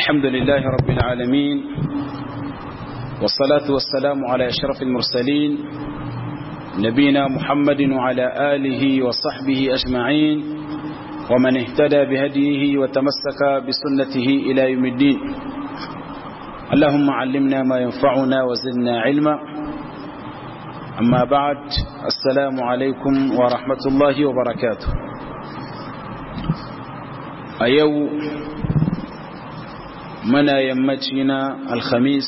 الحمد لله رب العالمين والصلاة والسلام على أشرف المرسلين نبينا محمد وعلى آله وصحبه أجمعين ومن اهتدى بهديه وتمسك بسنته إلى يوم الدين اللهم علمنا ما ينفعنا وزدنا علما أما بعد السلام عليكم ورحمة الله وبركاته أيو منا يمتنا الخميس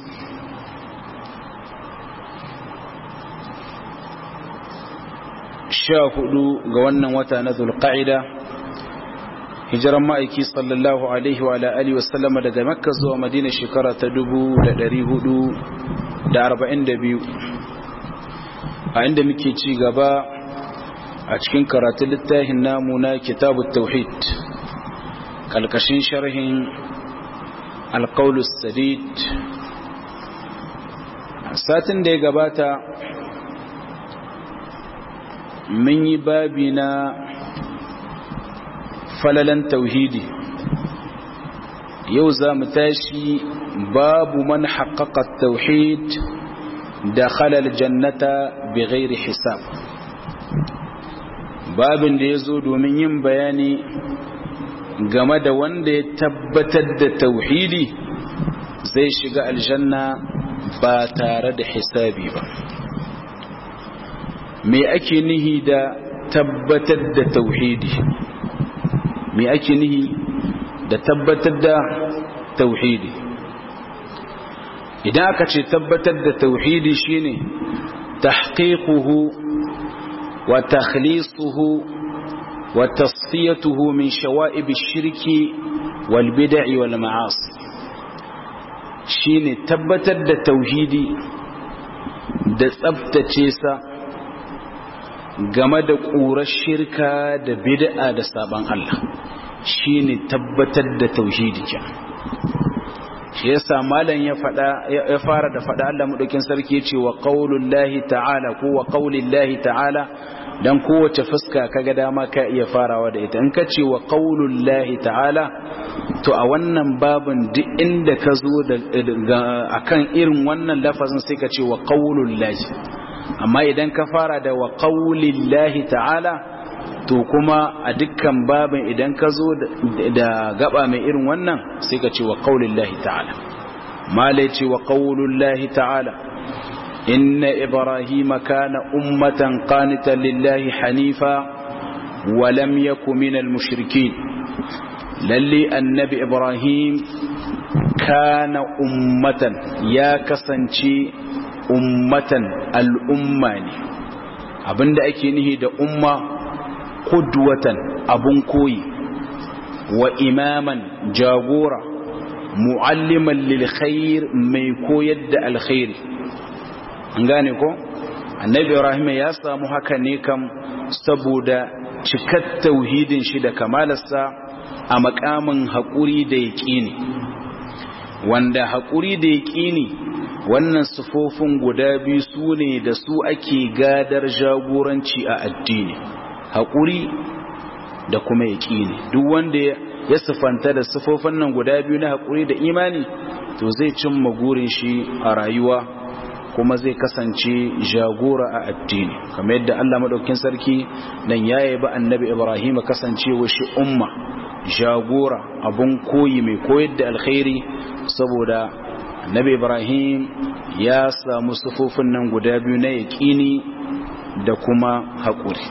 sha hudu ga wannan wata na zulqa'ida hijiran ma'aiki sallallahu alaihi wa alihi wasallama daga makka zuwa madina shekara ta dubu da dari hudu da arba'in da biyu a inda muke ci gaba a cikin karatun littafin namu na kitabu tauhid kalkashin sharhin alkaulus sadid satin da ya gabata mun yi babi na falalan tauhidi yau za mu tashi babu man haƙaƙa tauhid da halal jannata bi ghairi hisab babin da ya zo domin yin bayani game da wanda ya tabbatar da tauhidi zai shiga aljanna ba tare da hisabi ba me ake nihi da tabbatar da tauhidi me ake nihi da tabbatar da tauhidi idan aka ce tabbatar da tauhidi shine tahqiquhu wa takhlisuhu wa tasfiyatuhu min shawa'ib ash-shirki wal bid'i wal ma'asi shine tabbatar da tauhidi da tsabtace sa game da ƙurar shirka da bid'a da sabon Allah shine tabbatar da tauhidi ke shi yasa malam ya fada ya fara da fada Allah madaukin sarki yace wa qaulullahi ta'ala ko wa qaulillahi ta'ala dan kowace fuska kaga dama ka iya farawa da ita in ka ce wa qaulullahi ta'ala to a wannan babin duk inda ka zo da akan irin wannan lafazin sai ka ce wa qaulullahi amma idan ka fara da wa qaulillahi ta'ala to kuma a dukkan babin idan ka zo da gaba mai irin wannan sai ka ce wa qaulillahi ta'ala mala ce wa qaulullahi ta'ala inna ibrahima kana ummatan qanitan lillahi hanifa wa lam yakun minal mushrikeen lalle annabi ibrahim kana ummatan ya kasance ummatan al'umma ne abinda ake nihi da umma kudwatan abun koyi wa imaman jagora mu'alliman lil khair mai koyar da alkhairi an gane ko annabi ibrahim ya samu haka ne kam saboda cikar tauhidin shi da kamalarsa a makamin haƙuri da yaƙini wanda haƙuri da yaƙini wannan sufofin guda biyu su ne da su ake gadar jagoranci a addini haƙuri da kuma yaƙini duk wanda ya sufanta da sufofin nan guda biyu na haƙuri da imani to zai cimma gurin shi a rayuwa kuma zai kasance jagora a addini kamar yadda Allah madaukakin sarki nan yayi ba annabi Ibrahim kasancewa shi umma jagora abun koyi mai koyar da alkhairi saboda annabi ibrahim ya samu sufofin nan guda biyu na yaƙini da kuma haƙuri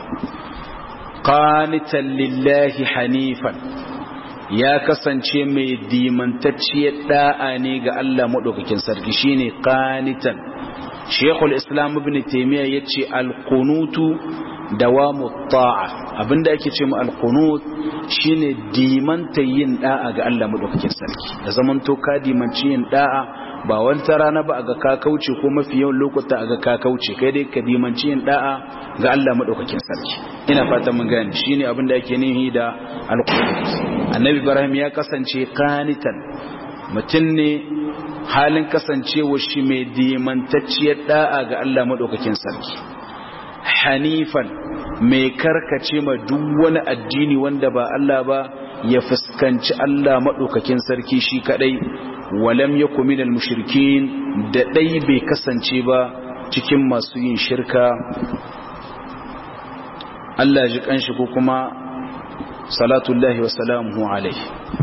qanitan lillahi hanifan ya kasance mai dimantacciyar da'a ne ga Allah maɗaukakin sarki shine qanitan Sheikhul Islam Ibn Taymiyyah yace al-qunutu dawamu ta'a abinda ake ce mu al-qunut shine dimanta yin da'a ga Allah madaukakin sarki da zaman to ka dimanci yin da'a ba wata rana ba ga ka kauce ko mafi yawan lokuta ga ka kauce kai dai ka dimanci yin da'a ga Allah madaukakin sarki ina fata mun gane shine abinda ake nihi da al-qunut annabi Ibrahim ya kasance qanitan mutum ne halin kasancewa shi mai dimantacciyar da'a ga Allah madaukakin sarki hanifan mai karkace ma duk wani addini wanda ba Allah ba ya fuskanci Allah maɗaukakin sarki shi kaɗai walam ya minal mushrikin da ɗai bai kasance ba cikin masu yin shirka Allah ji kanshi ko kuma salatullahi wa salamuhu alaihi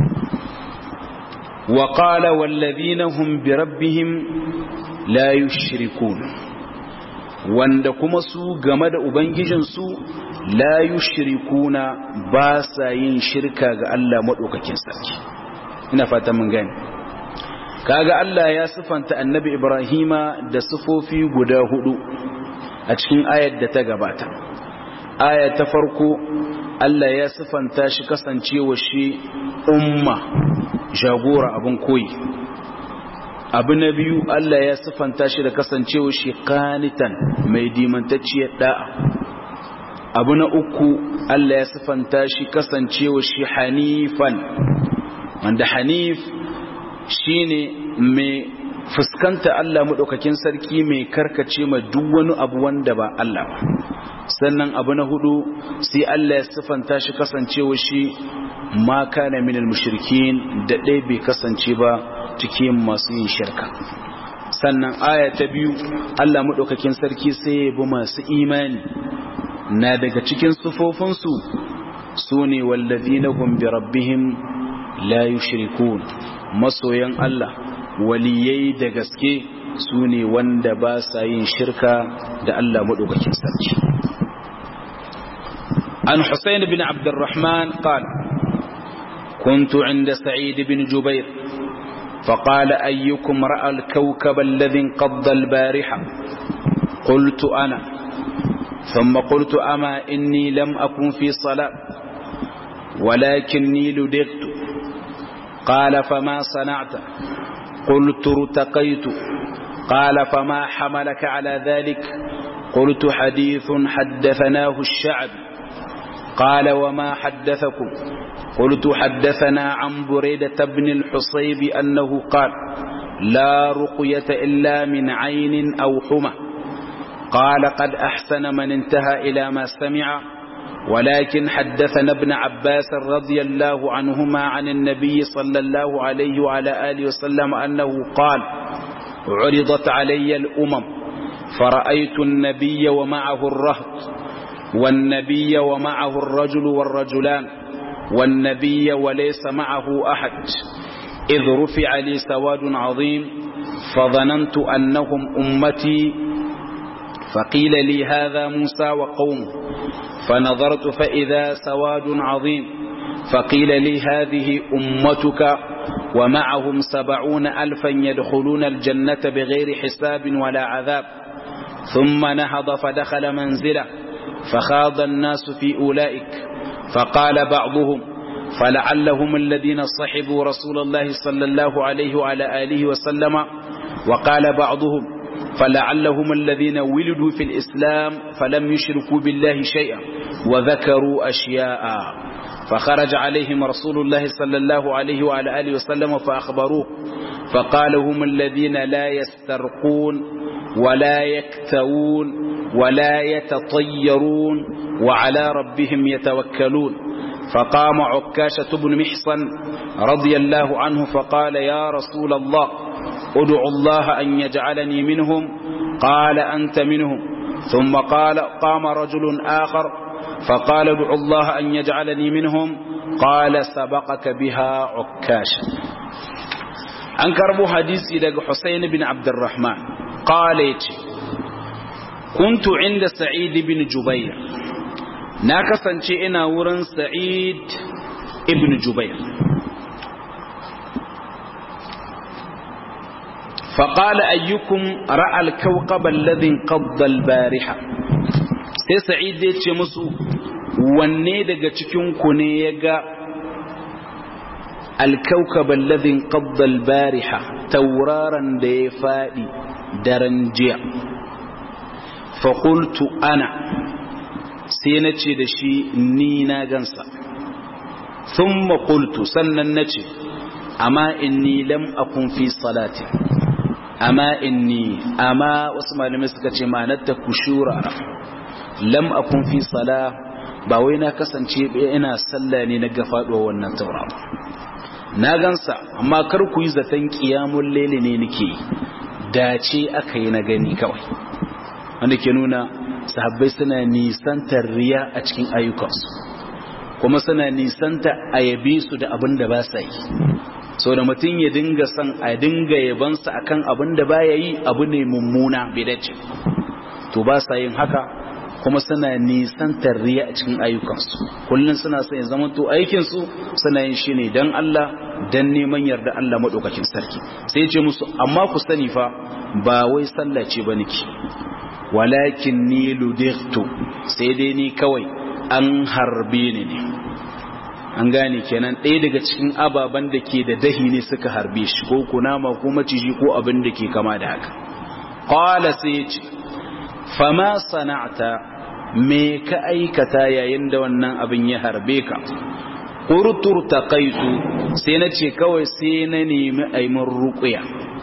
wa qala wallazina hum bi rabbihim la yushrikun wanda kuma su game da ubangijinsu la yushrikuna ba sa yin shirka ga Allah madaukakin sarki ina fata mun gani kaga Allah ya sifanta annabi Ibrahima da sifofi guda hudu a cikin ayar da ta gabata aya ta farko Allah ya sifanta shi kasancewa shi umma jagora abin koyi abu na biyu Allah ya sifanta shi da kasancewa shi kanitan mai dimantacciyar da'a abu na uku Allah ya sifanta shi kasancewa shi hanifan wanda hanif shine mai fuskanta Allah maɗaukakin sarki mai karkace ma duk wani abu wanda ba Allah ba sannan abu na hudu sai Allah ya sifanta shi kasancewa shi ma kana minal mushrikin da ɗaya bai kasance ba cikin masu yin shirka sannan aya ta biyu Allah maɗaukakin sarki sai ya bi masu imani na daga cikin sufofinsu su ne wallazina hum bi rabbihim la yushrikun masoyan Allah waliyai da gaske su ne wanda ba sa yin shirka da Allah maɗaukakin sarki عن حسين بن عبد الرحمن قال كنت عند سعيد بن جبير فقال أيكم رأى الكوكب الذي انقض البارحة قلت أنا ثم قلت أما إني لم أكن في صلاة ولكني لدغت قال فما صنعت قلت ارتقيت قال فما حملك على ذلك قلت حديث حدثناه الشعب قال وما حدثكم قلت حدثنا عن بريدة بن الحصيب أنه قال لا رقية إلا من عين أو حمى قال قد أحسن من انتهى إلى ما سمع ولكن حدثنا ابن عباس رضي الله عنهما عن النبي صلى الله عليه وعلى آله وسلم أنه قال عرضت علي الأمم فرأيت النبي ومعه الرهط والنبي ومعه الرجل والرجلان والنبي وليس معه أحد إذ رفع لي سواد عظيم فظننت أنهم أمتي فقيل لي هذا موسى وقومه فنظرت فإذا سواد عظيم فقيل لي هذه أمتك ومعهم سبعون ألفا يدخلون الجنة بغير حساب ولا عذاب ثم نهض فدخل منزله فخاض الناس في أولئك فقال بعضهم فلعلهم الذين صحبوا رسول الله صلى الله عليه وعلى آله وسلم وقال بعضهم فلعلهم الذين ولدوا في الإسلام فلم يشركوا بالله شيئا وذكروا أشياء فخرج عليهم رسول الله صلى الله عليه وعلى آله وسلم فأخبروه فقال هم الذين لا يسترقون ولا يكتوون ولا يتطيرون وعلى ربهم يتوكلون فقام عكاشة بن محصن رضي الله عنه فقال يا رسول الله ادع الله أن يجعلني منهم قال أنت منهم ثم قال قام رجل آخر فقال ادع الله أن يجعلني منهم قال سبقك بها عكاشة an karbo hadisi daga Husayn bin Abdurrahman qala yace kuntu inda Sa'id bin Jubair na kasance ina wurin Sa'id ibn Jubair فقال أيكم رأى الكوكب الذي انقض البارحة sai sa'id ya ce musu wanne daga cikinku ne ya ga alkaukab alladhin qabda albariha tauraron da ya fadi daren jiya fa qultu ana sai na ce da shi ni na gansa thumma qultu sannan nace amma inni lam akun fi salati amma inni amma wasu malamai suka ce ma'anar ta kushura lam akun fi sala ba wai na kasance ina sallah ne na gafaɗuwa wannan tauraro na gansa amma kar ku yi zaton ƙiyamun lele ne nake dace aka yi na gani kawai wanda ke nuna sahabbai suna nisantar riya a cikin ayyukansu kuma suna nisanta a yabe su da abin da ba sa yi so da mutum ya dinga son a dinga yabansa akan abin da ba ya yi abu ne mummuna bai dace to ba sa yin haka kuma suna nisantar riya a cikin ayyukansu kullum suna son ya zama to aikinsu suna yin shi ne don Allah don neman yarda Allah maɗaukakin sarki sai ce musu amma ku sani fa ba wai sallah ce ba niki walakin ni ludirtu sai dai ni kawai an harbe ni ne an gane kenan ɗaya daga cikin ababen da ke da dahi ne suka harbe shi ko kunama ko maciji ko abin da ke kama da haka qala sai ce fama sana'ta me ka aikata yayin da wannan abin ya harbe ka qurtur taqaitu sai na ce kawai sai na nemi aimin ruqya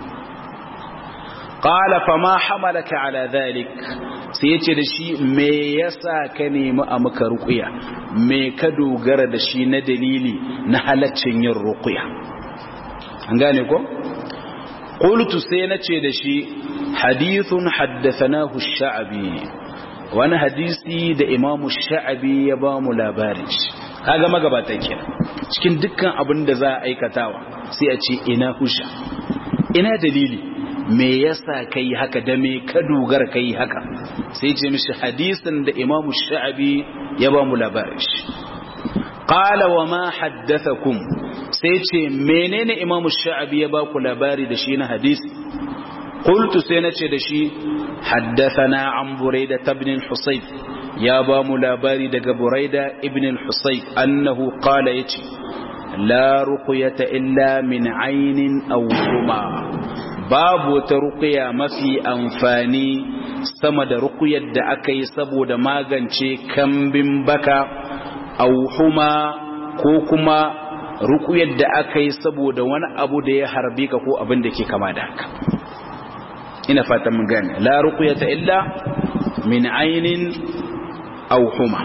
qala fama hamalaka ala dhalik sai yace da shi me yasa ka nemi a maka ruqya me ka dogara da shi na dalili na halaccin yin ruqya an gane ko qultu sai nace da shi hadithun haddathanahu ash-sha'bi wani hadisi da imamu sha'abi ya ba mu labarin shi kaga magabatan kenan cikin dukkan abin da za a aikatawa sai a ce ina husha ina dalili me yasa kai haka da me ka dogara kai haka sai ce mishi hadisin da imamu sha'abi ya ba mu labarin shi qala wa ma haddathakum sai ce menene imamu sha'abi ya ba ku labari da shi na hadisi قلت سينتي دشي حدثنا عن بريدة بن الحصيب يا بام لاباري دق بريدة ابن الحصيب أنه قال يتي لا رقية إلا من عين أو هما باب ترقية ما في أنفاني sama da ruqyar da aka yi saboda magance kambin baka au huma ko kuma ruqyar da aka yi saboda wani abu da ya harbe ka ko abin da ke kama da haka ina fatan mun gane la ruqyata illa min aynin aw huma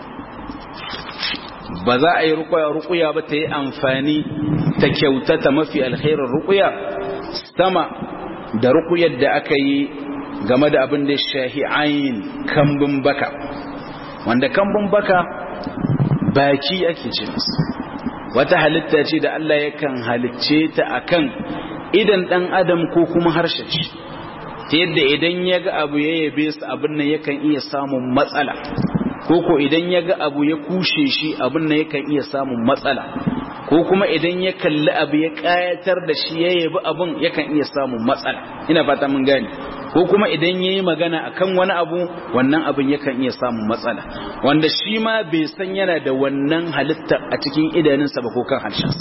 ba za a yi ruqya ruqya ba ta yi amfani ta kyautata mafi alkhairin ruqya sama da ruqyar da aka yi game da abin da shahi ayin kambun baka wanda kambun baka baki ake ce masa wata halitta ce da Allah yakan halicce ta akan idan dan adam ko kuma harshen shi ta yadda idan ya ga abu ya yabe su abin nan yakan iya samun matsala ko ko idan ya ga abu ya kushe shi abin nan yakan iya samun matsala ko kuma idan ya kalli abu ya kayatar da shi ya yabi abin yakan iya samun matsala ina fata mun gane ko kuma idan ya yi magana akan wani abu wannan abin yakan iya samun matsala wanda shi ma bai san yana da wannan halitta a cikin idanunsa ba ko kan harshensa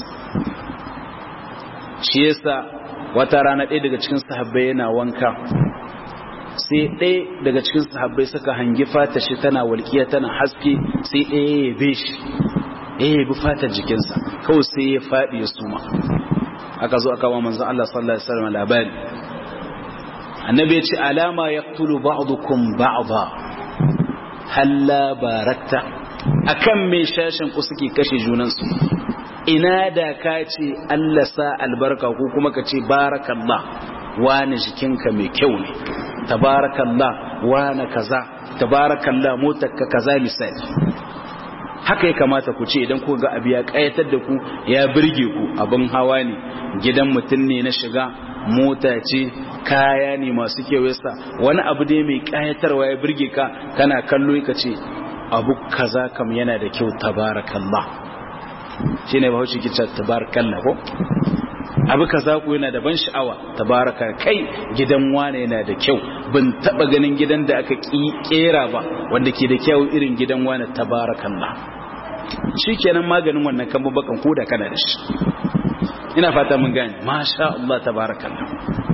shi yasa wata rana ɗaya daga cikin sahabbai yana wanka sai ɗaya daga cikin sahabbai suka hangi fata shi tana walƙiya tana haske sai ɗaya ya yabe shi ya yabi fatar jikinsa kawai sai ya faɗi ya suma aka zo aka wa manzon Allah sallallahu alaihi wasallam labari annabi ya ce alama yaqtulu ba'dukum ba'dha halla barakta akan me shashin ku suke kashe junansu ina da ka ce Allah sa albarka ko kuma ka ce barakallah wani jikinka mai kyau ne tabarakallah wani kaza tabarakallah motarka kaza misali haka ya kamata ku ce idan ku ga abu ya kayatar da ku ya birge ku abin hawa ne gidan mutum ne na shiga mota ce kaya ne masu kewesa wani abu dai mai kayatarwa ya birge ka kana kallo ka ce abu kaza kam yana da kyau tabarakallah shi ne bahaushe kica tabarakallah ko abu kaza ku yana da ban sha'awa tabaraka kai gidan wane yana da kyau ban taba ganin gidan da aka kera ba wanda ke da kyau irin gidan wane tabarakallah shikenan maganin wannan kan bakan ko da kana da shi ina fata mun gane masha Allah tabarakallah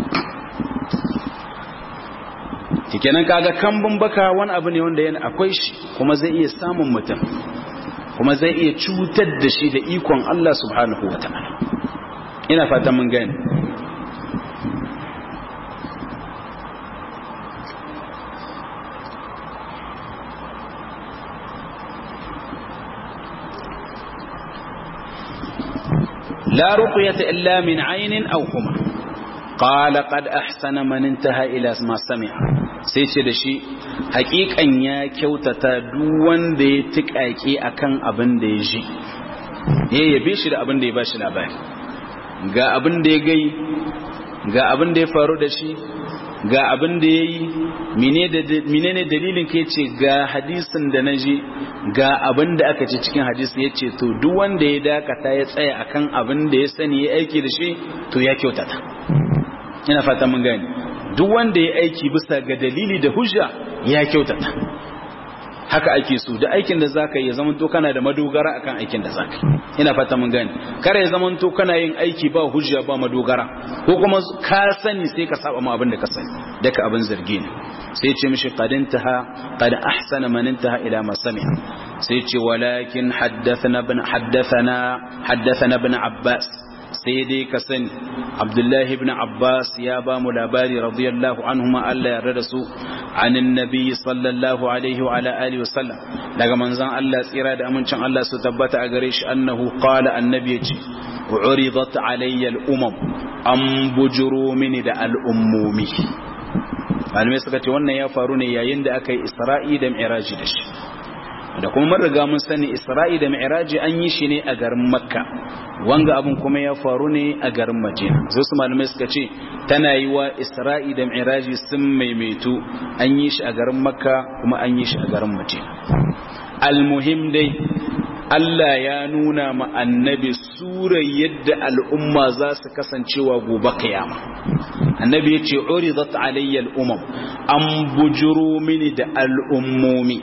kenan kaga kambun baka wani abu ne wanda yana akwai shi kuma zai iya samun mutum kuma zai iya cutar da shi da ikon Allah subhanahu wa ta'ala ina fatan mun gani la ruqyata illa min aynin aw huma qala qad ahsana man intaha ila ma sami'a sai ce da shi haƙiƙan ya kyautata duk wanda ya tiƙaƙe akan abin da ya ji ya yabe shi da abin da ya bashi labari ga abin da ya gai ga abin da ya faru da shi ga abin da ya yi menene dalilin ka ce ga hadisin da na ji ga abin da aka ce cikin hadisin ya ce to duk wanda ya dakata ya tsaya akan abin da ya sani ya aiki da shi to ya kyautata ina fata mun gani duk wanda ya aiki bisa ga dalili da hujja ya kyautata haka ake so da aikin da zaka yi ya zama to kana da madogara akan aikin da zaka yi ina fata mun gani kare ya zama to kana yin aiki ba hujja ba madogara ko kuma ka sani sai ka saba ma abin da ka sani daga abin zargi ne sai ce mishi qad intaha qad ahsana man intaha ila ma sami'a sai ce walakin haddathana ibn haddathana haddathana ibn abbas sai dai ka sani abdullahi ibn abbas ya ba mu labari radiyallahu anhuma Allah ya rada su anin nabi sallallahu alaihi wa ala alihi wa sallam daga manzon Allah tsira da amincin Allah su tabbata a gare shi annahu qala annabi yace uridat alayya al-umam an bujuru mini da al-ummumi malamai suka ce wannan ya faru ne yayin da aka yi isra'i da mi'raji da shi da kuma mun riga mun sani Isra'i da Mi'raji an yi shi ne a garin Makka wanga abun kuma ya faru ne a garin Madina sai su malamai suka ce tana yi wa Isra'i da Mi'raji sun maimaitu an yi shi a garin Makka kuma an yi shi a garin Madina almuhim dai Allah ya nuna ma annabi surar yadda al'umma za su kasancewa gobe kiyama annabi ya ce uridat alayya al'umam an bujuro mini da al'ummomi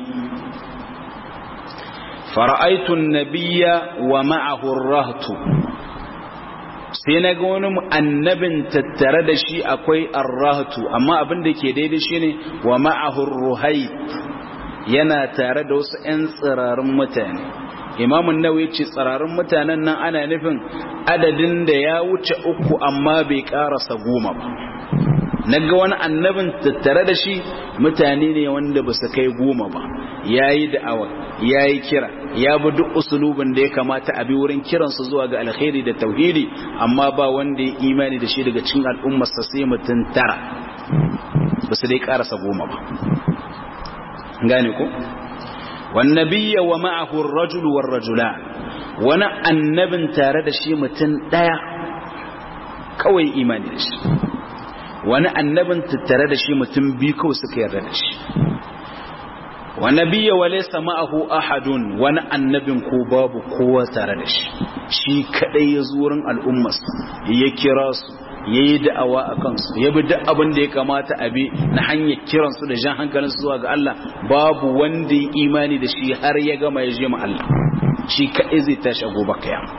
فرأيت النبي ومعه الرهط sai na ga wani annabin tattare da shi akwai arrahatu amma abin da ke daidai shi ne wa ma'ahur ruhait yana tare da wasu 'yan tsirarin mutane imamun nawawi ce tsirarin mutanen nan ana nufin adadin da ya wuce uku amma bai karasa goma ba na ga wani annabin tattare da shi mutane ne wanda ba su kai goma ba ya yi da'awa ya yi kira ya bi duk usulubin da ya kamata a bi wurin kiransu zuwa ga alkhairi da tauhidi amma ba wanda ya imani da shi daga cikin al'ummarsa sai mutum tara ba su dai karasa goma ba gane ko wannabiyya wa ma'ahu ar-rajul war-rajulan wani annabin tare da shi mutum daya kawai imani da shi wani annabin tattare da shi mutum biyu kawai suka yarda da shi wa nabiyya wa laysa ma'ahu ahadun wani annabin ko babu kowa tare da shi shi kadai ya zo wurin al'ummarsa ya kira su ya yi da'awa a kansu ya bi duk abin da ya kamata a bi na hanyar kiransu da jan hankalin zuwa ga Allah babu wanda ya imani da shi har ya gama ya je ma Allah shi kadai zai tashi a gobe kiyama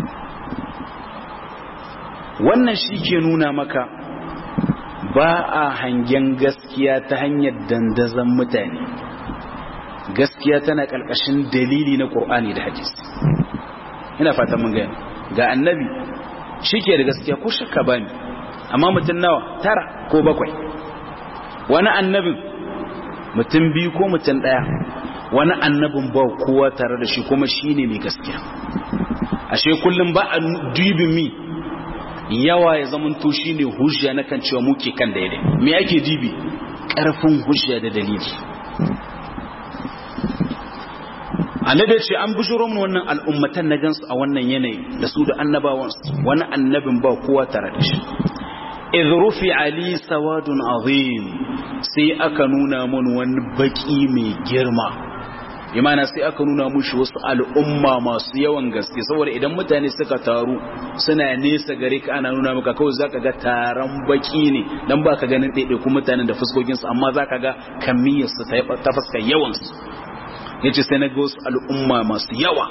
wannan shi ke nuna maka ba a hangen gaskiya ta hanyar dandazon mutane gaskiya tana ƙarƙashin dalili na ƙur'ani da hadisi ina fata mun gani ga annabi shi ke da gaskiya ko shakka ba ni amma mutum nawa tara ko bakwai wani annabin mutum biyu ko mutum ɗaya wani annabin ba kowa tare da shi kuma shi ne mai gaskiya ashe kullum ba a dubin mi yawa ya zamanto shi ne hujja na kan cewa muke kan daidai me ake dibi ƙarfin hujja da dalili annabi ce an bujuro mun wannan al'ummatan na gansu a wannan yanayi da su da annabawansu wani annabin ba kowa tare da shi idh rufi ali sawadun azim sai aka nuna mun wani baki mai girma imana sai aka nuna mushi wasu al'umma masu yawan gaske saboda idan mutane suka taru suna nesa gare ka ana nuna maka kawai zaka ga taron baki ne dan baka ganin ɗaiɗaikun mutanen da fuskokinsu amma zaka ga kamiyarsu ta fuskar yawansu yace sai na ga wasu al'umma masu yawa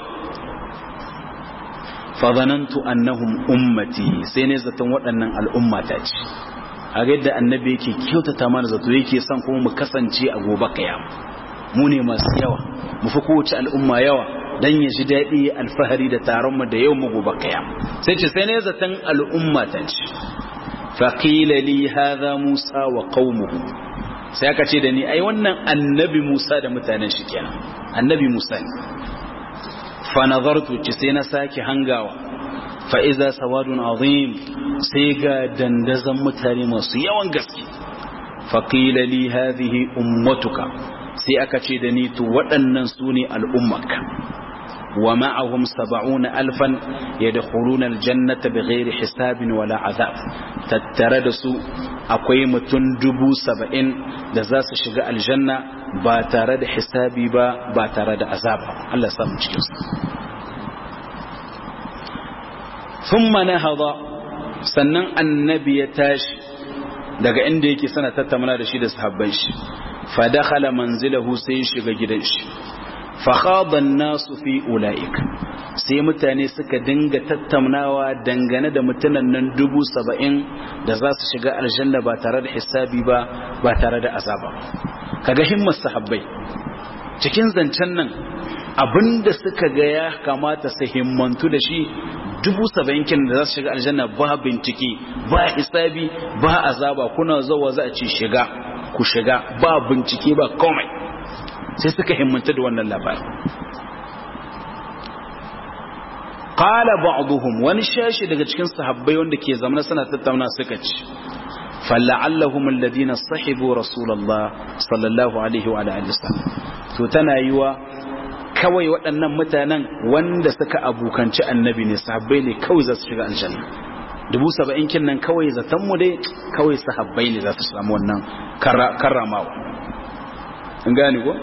fadhanantu annahum ummati sai ne zaton waɗannan al'umma ta ce a ga yadda annabi yake kyautata mana zato yake son kuma mu kasance a gobe kiyama mu ne masu yawa mu fi kowace al'umma yawa dan ya ji daɗi alfahari da taron mu da yau mu gobe kiyama sai ce sai ne zaton al'umma ta ce faqila li hadha musa wa qaumuhu sai aka ce da ni ai wannan annabi Musa da mutanen shi kenan annabi Musa ne fa nazartu ci sai na sake hangawa fa iza sawadun azim sai ga dandazan mutane masu yawan gaske fa qila li hadhihi ummatuka sai aka ce da ni to waɗannan su ne al'ummarka wa ma'ahum saba'una alfan yadkhuluna aljannata bighairi hisabin wala azab tattare da su akwai mutum dubu saba'in da za su shiga aljanna ba tare da hisabi ba ba tare da azaba Allah samu cikin su thumma nahada sannan annabi ya tashi daga inda yake sana tattauna da shi da sahabban shi fa dakhala manzilahu sai ya shiga gidan shi fa khada an-nasu fi ulaik sai mutane suka dinga tattaunawa dangane da mutanen nan dubu saba'in da za su shiga aljanna ba tare da hisabi ba ba tare da azaba kaga himmar sahabbai cikin zancen nan abinda suka ga ya kamata su himmantu da shi dubu saba'in kin da za su shiga aljanna ba bincike ba hisabi ba azaba kuna zuwa za a ce shiga ku shiga ba bincike ba komai sai suka himmanta da wannan labarin qala ba'dhum wani shashi daga cikin sahabbai wanda ke zamana suna tattauna suka ce fala'allahum alladhina sahibu rasulullah sallallahu alaihi wa alihi wasallam to tana yiwa kawai waɗannan mutanen wanda suka abukanci annabi ne sahabbai ne kawai za su shiga aljanna dubu saba'in kin nan kawai zaton mu dai kawai sahabbai ne za su samu wannan karramawa in gane ko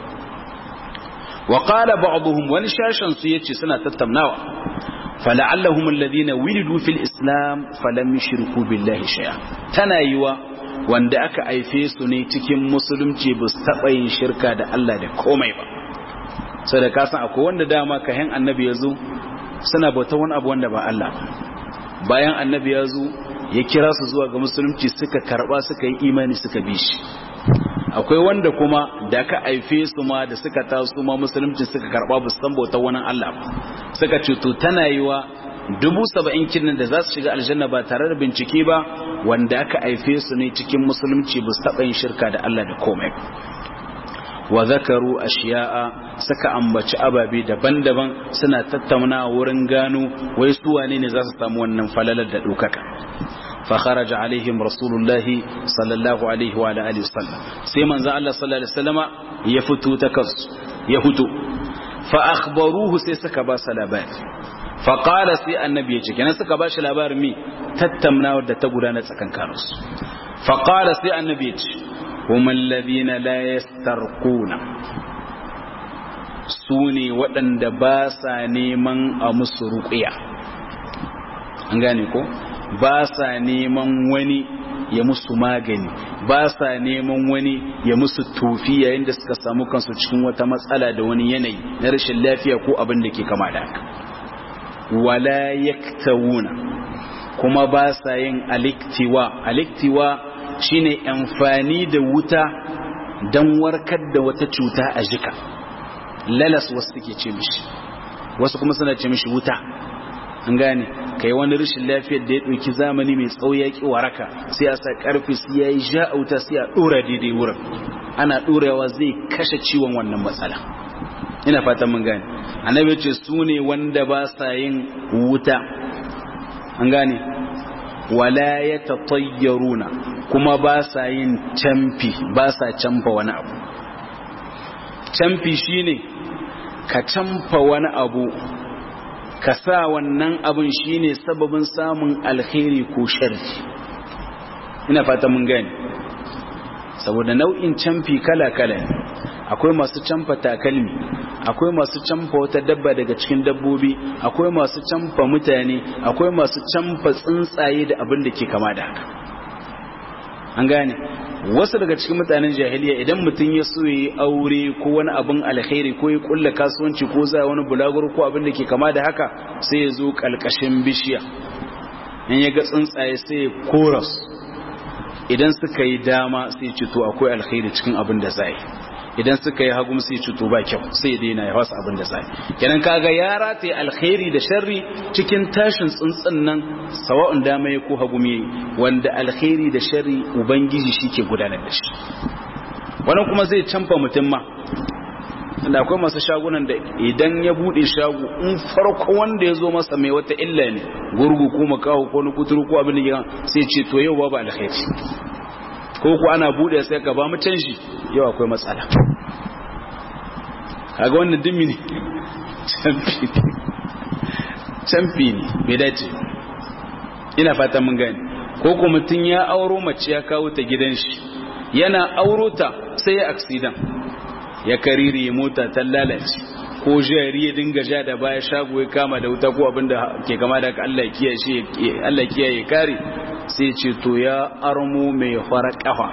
wa qala ba'dhum wani shashan su yace suna tattaunawa fala'allahum alladhina wilidu fil islam falam yushriku billahi shay'a tana yiwa wanda aka haife su ne cikin musulunci ba su taɓa yin shirka da Allah da komai ba sai da kasan akwai wanda dama kayan annabi ya zo suna bauta wani abu wanda ba Allah bayan annabi ya zo ya kira su zuwa ga musulunci suka karba suka yi imani suka bi shi akwai wanda kuma da ka haife su ma da suka taso ma musulunci suka karba ba su san bauta wani Allah ba suka ce to tana yiwa dubu saba'in kinnan da za su shiga aljanna ba tare da bincike ba wanda aka haife su ne cikin musulunci ba su taɓa yin shirka da Allah da komai wa zakaru ashiya'a suka ambaci ababe daban-daban suna tattauna wurin gano wai su wane ne za su samu wannan falalar da ɗaukaka fa kharaja alaihim rasulullahi sallallahu alaihi wa alihi wasallam sai manzo Allah sallallahu alaihi wasallama ya fito ta kansu ya fito fa akhbaruhu sai suka ba sa labari fa qala sai annabi ya ce kenan suka ba shi labarin mi tattaunawar da ta gudana tsakankaninsu fa qala sai annabi ya ce هم الذين لا يسترقون سوني waɗanda ba sa neman a musu ruƙiya an gane ko ba sa neman wani ya musu magani ba sa neman wani ya musu tofi yayin da suka samu kansu cikin wata matsala da wani yanayi na rashin lafiya ko abin da ke kama da haka wala yaktawuna kuma ba sa yin aliktiwa aliktiwa shine amfani da wuta don warkar da wata cuta a jika lalas wasu suke ce mishi wasu kuma suna ce mishi wuta an gane kai wani rashin lafiyar da ya ɗauki zamani mai tsawo ya ƙi waraka sai a sa ƙarfi sai ya yi ja wuta sai a ɗora daidai wurin ana ɗorawa zai kashe ciwon wannan matsala ina fatan mun gane annabi ce su ne wanda ba sa yin wuta an gane wala ya tatayyaruna kuma ba sa yin camfi ba sa camfa wani abu camfi shine ka camfa wani abu ka sa wannan abun shine sababin samun alkhairi ko sharri ina fata mun gani saboda nau'in camfi kala-kala ne akwai masu camfa takalmi akwai masu camfa wata dabba daga cikin dabbobi akwai masu camfa mutane akwai masu camfa tsuntsaye da abin da ke kama da haka an gane wasu daga cikin mutanen jahiliya idan mutum ya so yi aure ko wani abin alkhairi ko ya kulla kasuwanci ko za wani bulaguro ko abin da ke kama da haka sai ya zo kalkashin bishiya in ya ga tsuntsaye sai ya koras idan suka yi dama sai ce to akwai alkhairi cikin abin da zai idan suka yi hagu sai ce to ba kyau sai ya daina ya wasu abin da zai kenan kaga ya rataye alkhairi da sharri cikin tashin tsuntsun nan sawa'un dama ya ko hagu me wanda alkhairi da sharri ubangiji shike gudanar da shi wannan kuma zai canfa mutum ma da akwai masu shagunan da idan ya bude shago in farko wanda ya zo masa mai wata illa ne gurgu ko makaho ko na kuturu ko abin da ya sai ce to yau babu alkhairi ko ku ana bude sai ka ba mu canji yau akwai matsala kaga wannan dimmi ne canfi canfi ne bai dace ina fata mun gani ko ko mutum ya auro mace ya kawo ta gidan shi yana auro ta sai ya aksidan ya kariri mota ta lalace ko jari ya dinga ja da baya shago ya kama da wuta ko abinda ke kama da Allah kiyaye shi Allah kiyaye kare sai ce to ya armo mai fara kafa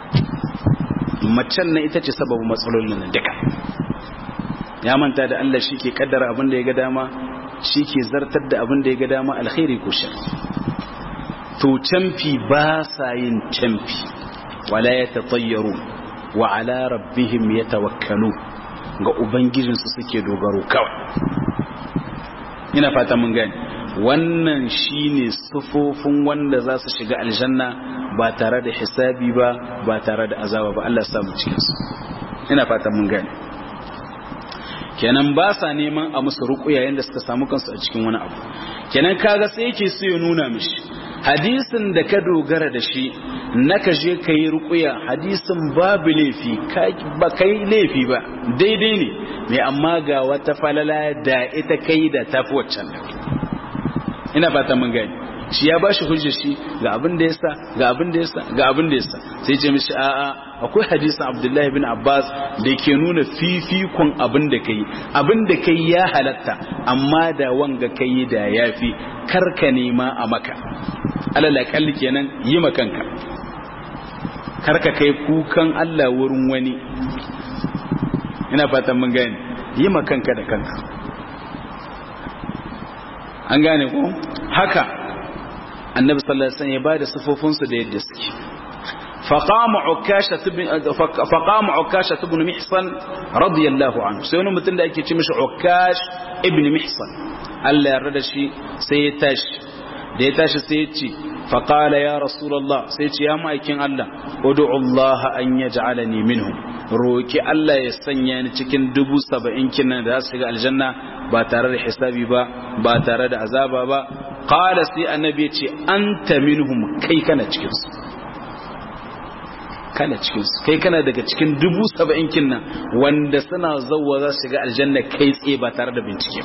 macen nan ita ce sababin matsalolin nan duka ya manta da Allah shi ke kaddara abinda ya ga dama shi ke zartar da abinda ya ga dama alkhairi ko shar to canfi ba sa yin canfi wala ya tatayyaru wa ala rabbihim yatawakkalu ga ubangijinsu suke dogaro kawai ina fata mun gani wannan shine sufofin wanda za su shiga aljanna ba tare da hisabi ba ba tare da azaba ba Allah ya samu cikin su ina fata mun gani kenan ba sa neman a musu ruƙuya yanda suka samu kansu a cikin wani abu kenan kaga sai yake so ya nuna mishi hadisin da ka dogara da shi na ka je ka yi rukuya hadisin babu laifi ba ka yi laifi ba daidai ne mai amma ga wata falala da ita kai da tafi waccan da ina fata mun gani shi ya ba shi hujjar shi ga abin da yasa ga abin da yasa ga abin da yasa sai ce mishi a'a akwai hadisin abdullahi bin abbas da ke nuna fifikon abin da kai abin da kai ya halatta amma da wanga kai da yafi karka nema a maka alala kalli kenan yi makanka karka kai kukan Allah wurin wani ina fatan mun gane yi makanka da kanka an gane ko haka annabi sallallahu alaihi wasallam ya bada sifofin su da yadda suke فقام عكاشة بن فقام عكاشة بن محصن رضي الله عنه sai wani mutum da ake ce mishi Ukash ibn Mihsan Allah ya rada shi sai ya tashi da ya tashi sai ya ce faqala ya rasulullah sai ya ce ya ma'aikin Allah ud'u Allah an yaj'alani minhum roki Allah ya sanya ni cikin dubu saba'in kinan da za su shiga aljanna ba tare da hisabi ba ba tare da azaba ba qala sai annabi ya ce anta minhum kai kana cikin su kana cikinsu kai kana daga cikin dubu saba'in kinnan wanda suna zauwa za su shiga aljanna kai tsaye ba tare da bincike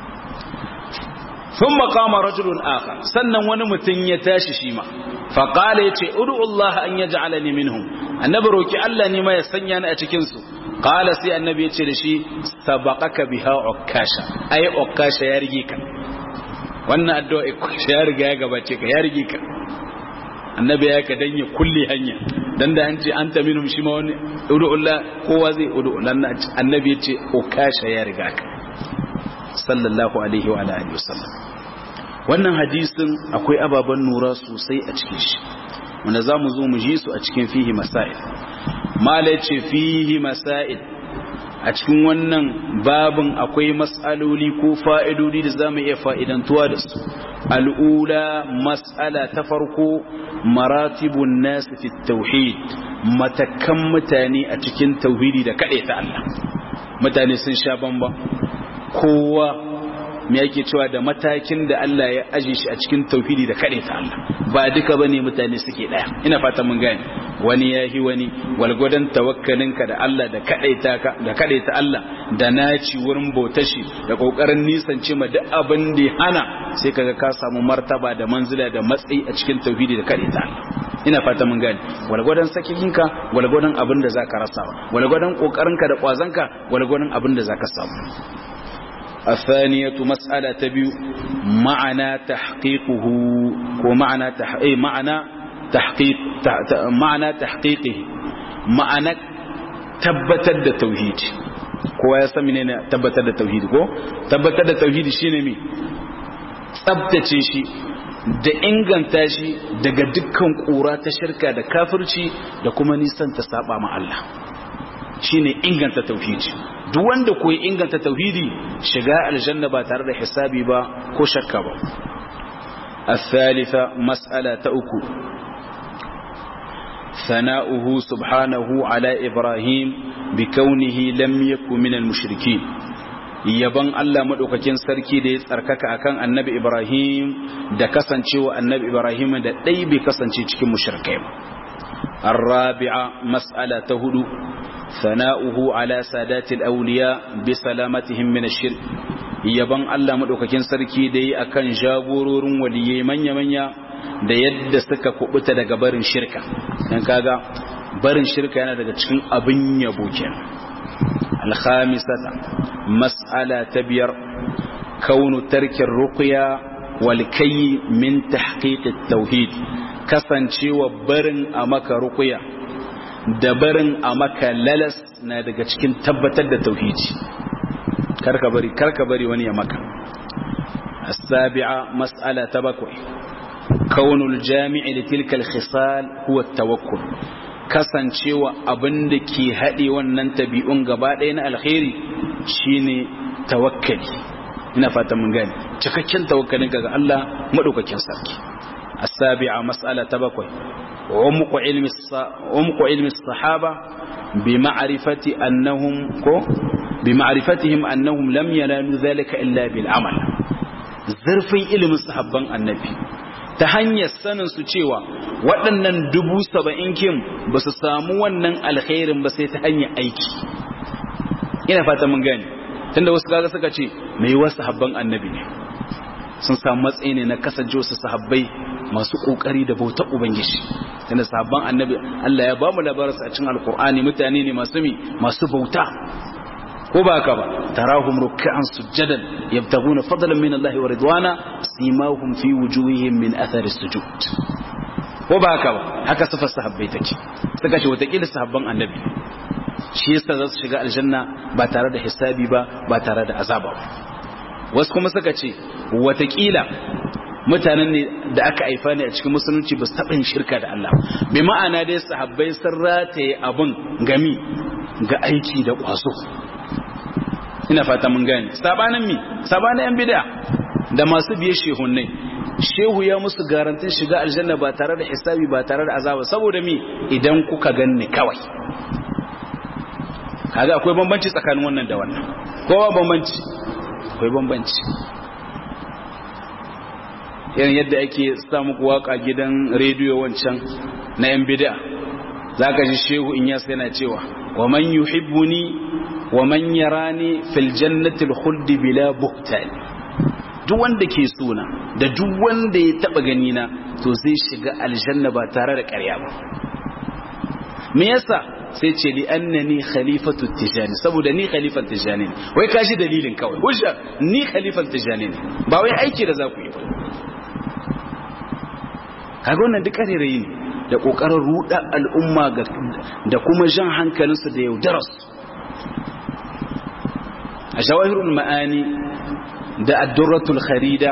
sun makama rajulun aka sannan wani mutum ya tashi shi ma faƙala ya ce udu Allah an ya ja'ala ni minhum annabi roki Allah ne ma ya sanya ni a cikinsu ƙala sai annabi ya ce da shi sabaqaka biha ukkasha ai ukkasha ya rige ka wannan addu'a ukkasha ya riga ya gabace ka ya rige ka annabi ya ka dan ya kulle hanya dan da an ce an ta minhum shi ma wani ud'ullah kowa zai ud'ullah annabi ya ce ukasha ya riga ka sallallahu alaihi wa alihi wasallam wannan hadisin akwai ababan nura sosai a cikin shi wanda zamu zo mu ji su a cikin fihi masail mala ce fihi masail a cikin wannan babin akwai mas'aloli ko fa'idodi da zamu iya fa'idantuwa da su al'ula mas'ala ta farko maratibun nasu fi tauhid matakan mutane a cikin tauhidi da kaɗai ta Allah mutane sun sha bamba kowa me yake cewa da matakin da Allah ya aje shi a cikin tauhidi da kaɗai ta Allah ba duka bane mutane suke ɗaya ina fata mun gane wani yahi wani walgwadon tawakkalinka da Allah da kaɗaita ka da kaɗaita Allah da naci wurin bautashi da kokarin nisance ma duk abin da ya hana sai kaga ka samu martaba da manzila da matsayi a cikin tauhidi da kaɗaita Allah ina fata mun gane walgwadon sakikinka walgwadon abin da zaka rasa walgwadon kokarinka da kwazanka walgwadon abin da zaka samu الثانية مسألة تبيو معنى تحقيقه ومعنى تحقيق معنى تحقيق معنى تحقيقه معنى tabbatar da tauhidi kowa ya san menene tabbatar da tauhidi ko tabbatar da tauhidi shine me tsabtace shi da inganta shi daga dukkan kura ta shirka da kafirci da kuma nisan ta saba ma Allah shine inganta tauhidi duk wanda koyi inganta tauhidi shiga aljanna ba tare da hisabi ba ko shakka ba الثالثة مسألة أكو ثناؤه سبحانه على إبراهيم bi kaunihi lam yakun minal mushrikin yaban Allah madaukakin sarki da ya tsarkaka akan annabi Ibrahim da kasancewa annabi Ibrahim da dai bai kasance cikin mushrikai ba الرابعة مسألة هدو ثناؤه على سادات الأولياء بسلامتهم من الشرك yaban Allah madaukakin sarki da yi akan jagororin waliyai manya-manya da yadda suka kubuta daga barin shirka dan kaga barin shirka yana daga cikin abin yabo kenan al-khamisata mas'ala ta biyar kaunu tarkin ruqya wal kayy min tahqiq at-tauhid kasancewa barin a maka ruqya da barin a maka lalas na daga cikin tabbatar da tauhidi karka bari karka bari wani ya maka as-sabi'a mas'ala ta bakwai kaunul jami'i li tilka al-khisal huwa at-tawakkul kasancewa abinda ke hade wannan tabi'un gaba ɗaya na alkhairi shine tawakkali ina fata mun gane cikakken tawakkalin ga Allah madaukakin sarki as-sabi'a mas'ala ta bakwai umqu ilmi umqu ilmi as-sahaba bi ma'rifati annahum ko بمعرفتهم أنهم لم ينالوا ذلك إلا بالعمل zurfin ilimin sahabban annabi ta hanyar sanin su cewa waɗannan dubu saba'in kim ba su samu wannan alkhairin ba sai ta hanyar aiki ina fata mun gani tunda wasu kaga suka ce mai wasu sahabban annabi ne sun samu matsayi ne na kasance wasu sahabbai masu kokari da bautar ubangiji tunda sahabban annabi Allah ya ba mu labarinsa a cikin alkur'ani mutane ne masu mi masu bauta ko ba haka ba tarahum ruk'an sujadan yabtaguna fadlan min Allah wa ridwana simahum fi wujuhihim min athari sujud ko ba haka ba haka sifar sahabbai take suka ce watakila sahabban annabi shi yasa za su shiga aljanna ba tare da hisabi ba ba tare da azaba ba wasu kuma suka ce watakila mutanen ne da aka haifa ne a cikin musulunci ba su taɓa yin shirka da Allah bi ma'ana dai sahabbai sun rataye abin gami ga aiki da ƙwazo ina fata mun gane sabanin mi sabanin yan bid'a da masu biye shehunnai shehu ya musu garantin shiga aljanna ba tare da hisabi ba tare da azaba saboda mi idan kuka ganni kawai kaga akwai bambanci tsakanin wannan da wannan kowa bambanci akwai bambanci irin yadda ake sa muku waka gidan rediyo wancan na yan bid'a zaka ji shehu in yasa yana cewa wa man yuhibbuni wa man yarani fil jannati al khuld bila buhtan duk wanda ke suna da duk wanda ya taba gani na to zai shiga aljanna ba tare da ƙarya ba me yasa sai ce li annani khalifatu tijani saboda ni khalifan tijani ne wai kashi dalilin kawai hujja ni khalifan tijani ne ba wai aiki da za ku yi ba kaga wannan duk ƙarerayi ne da ƙoƙarin ruɗa al'umma da kuma jan hankalinsu da yaudararsu a shawahirul ma'ani da addurratul kharida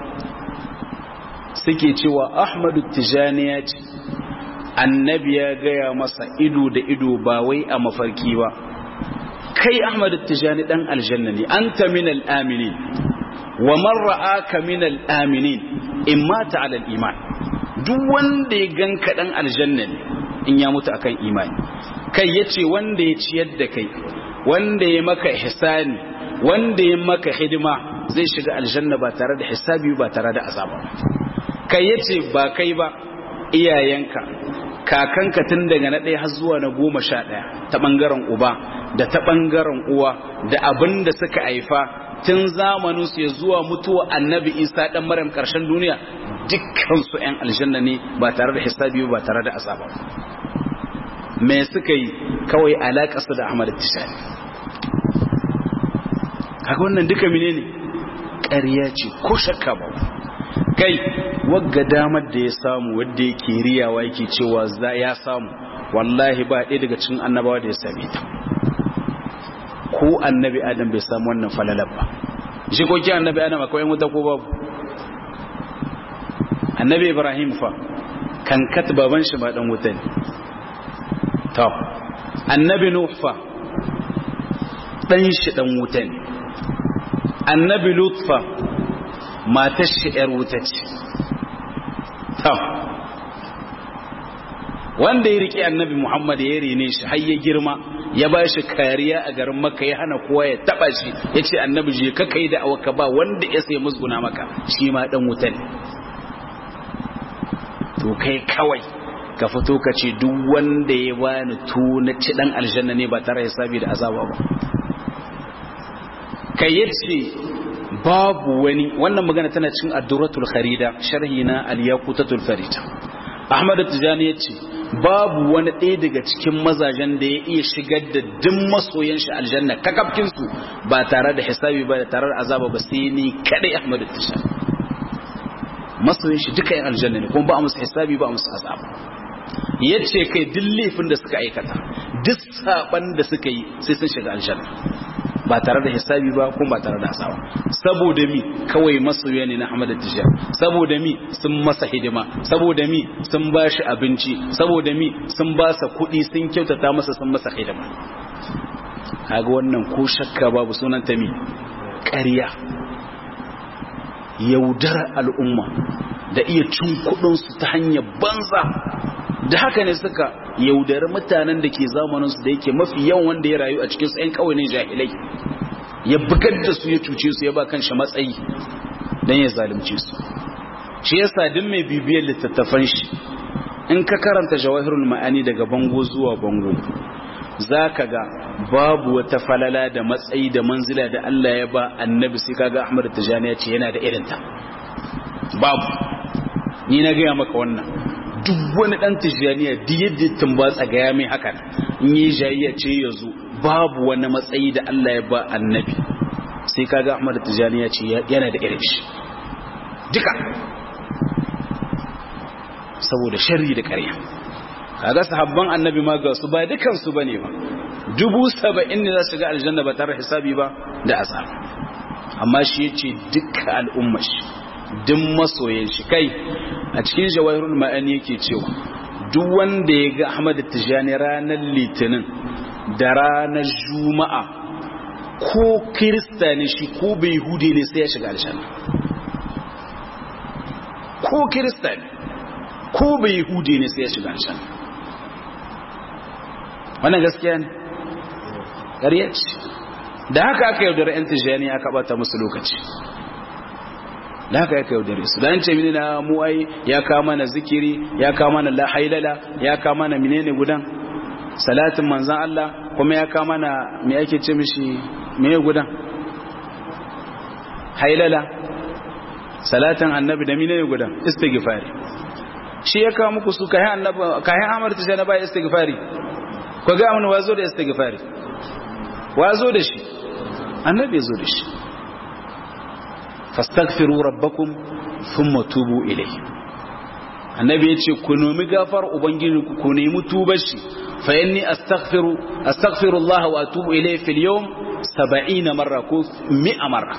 suke cewa ahmadu tijani ya ce annabi ya gaya masa ido da ido ba wai a mafarki ba kai ahmadu tijani dan aljanna ne anta min al-aminin wa man ra'aka min al-aminin in mata ala al-iman duk wanda ya ganka dan aljanna ne in ya mutu akan imani kai yace wanda ya ciyar da kai wanda ya maka ihsani wanda ya maka hidima zai shiga aljanna ba tare da hisabi ba tare da azaba kai yace ba kai ba iyayenka kakanka tun daga na ɗaya har zuwa na goma sha ɗaya ta ɓangaren uba da ta ɓangaren uwa da abin da suka haifa tun zamanin su ya zuwa mutuwa annabi isa ɗan maryam ƙarshen duniya dukkansu 'yan aljanna ne ba tare da hisabi ba tare da azaba me suka yi kawai alaƙa su da ahmad tishani kaga wannan duka menene ƙarya ce ko shakka ba kai wagga damar da ya samu wadda yake riyawa yake cewa za ya samu wallahi ba ɗaya daga cikin annabawa da ya same ta ko annabi adam bai samu wannan falalar ba shi ko ki annabi adam akwai yan wuta ko babu annabi ibrahim fa kan kat baban shi ba dan wuta ne to annabi nuh fa dan shi dan wuta ne annabi lut fa matar shi ‘yar wuta ce. Wanda ya riƙe annabi Muhammad ya rene shi har ya girma ya ba shi kariya a garin maka ya hana kowa ya taba shi ya ce annabi je ka kai da awaka ba wanda ya sai musguna maka shi ma dan wuta ne to kai kawai ka fito ka ce duk wanda ya bani tu na ci dan aljanna ne ba tare hisabi da azaba ba kai yace babu wani wannan magana tana cikin addurratul kharida sharhi na al-yaqutatul farida ahmad tijani yace babu wani ɗaya daga cikin mazajen da ya iya shigar da duk masoyan shi aljanna kakafkin su ba tare da hisabi ba da tare da azaba ba sai ni kadai ahmad tijani masoyan shi duka yin aljanna ne kuma ba a musu hisabi ba a musu azaba yace kai duk laifin da suka aikata duk saban da suka yi sai sun shiga aljanna ba tare da hisabi ba kuma ba tare da asawa saboda mi kawai masoya ne na Ahmad Tijjar saboda mi sun masa hidima saboda mi sun ba shi abinci saboda mi sun ba sa kuɗi sun kyautata masa sun masa hidima kaga wannan ko shakka babu sunan ta mi ƙarya yaudar al'umma da iya cin kuɗinsu ta hanyar banza da haka ne suka yaudari mutanen da ke zamaninsu da yake mafi yawan wanda ya rayu a cikinsu 'yan kawai ne jahilai ya bugar da su ya cuce su ya ba kan shi matsayi don ya zalunce su shi ya sadin mai bibiyar littattafan shi in ka karanta jawahirul ma'ani daga bango zuwa bango za ka ga babu wata falala da matsayi da manzila da Allah ya ba annabi sai kaga Ahmad Tijani ya ce yana da irinta babu ni na gaya maka wannan duk wani dan tijaniya duk yadda tumbatsa ga ya mai hakan in yi jayayya ce ya zo babu wani matsayi da Allah ya ba annabi sai kaga Ahmad Tijani ya ce yana da irin shi duka saboda sharri da ƙarya kaga sahabban annabi ma ga su ba dukan su bane ba dubu saba'in ne za su ga aljanna ba tare hisabi ba da azab amma shi yace dukkan al'ummar shi duk masoyan shi kai a cikin jawahirul ma'ani yake cewa duk wanda ya ga Ahmad Tijani ranar Litinin da ranar Juma'a ko Kirista ne shi ko bai Yahudi ne sai ya shiga aljanna ko Kirista ne ko bai Yahudi ne sai ya shiga aljanna wannan gaskiya ne ƙarya ce da haka aka yaudara 'yan Tijani aka bata musu lokaci da haka ya kai yaudare su da ce mini na mu ai ya kama na zikiri ya kama na la hailala ya kama na menene gudan salatin manzan Allah kuma ya kama na me ake ce mishi mene gudan hailala salatin annabi da menene gudan istighfari shi ya kawo muku su kayan annabi kayan amar ta na bai istighfari ko ga mun wazo da istighfari wazo da shi annabi zo da shi fastaghfiru rabbakum thumma tubu ilayhi annabi yace ku nomi gafar ubangiji ku ku nemi tubar shi fa inni astaghfiru astaghfiru Allah wa atubu ilayhi fil yawm 70 marra ko 100 marra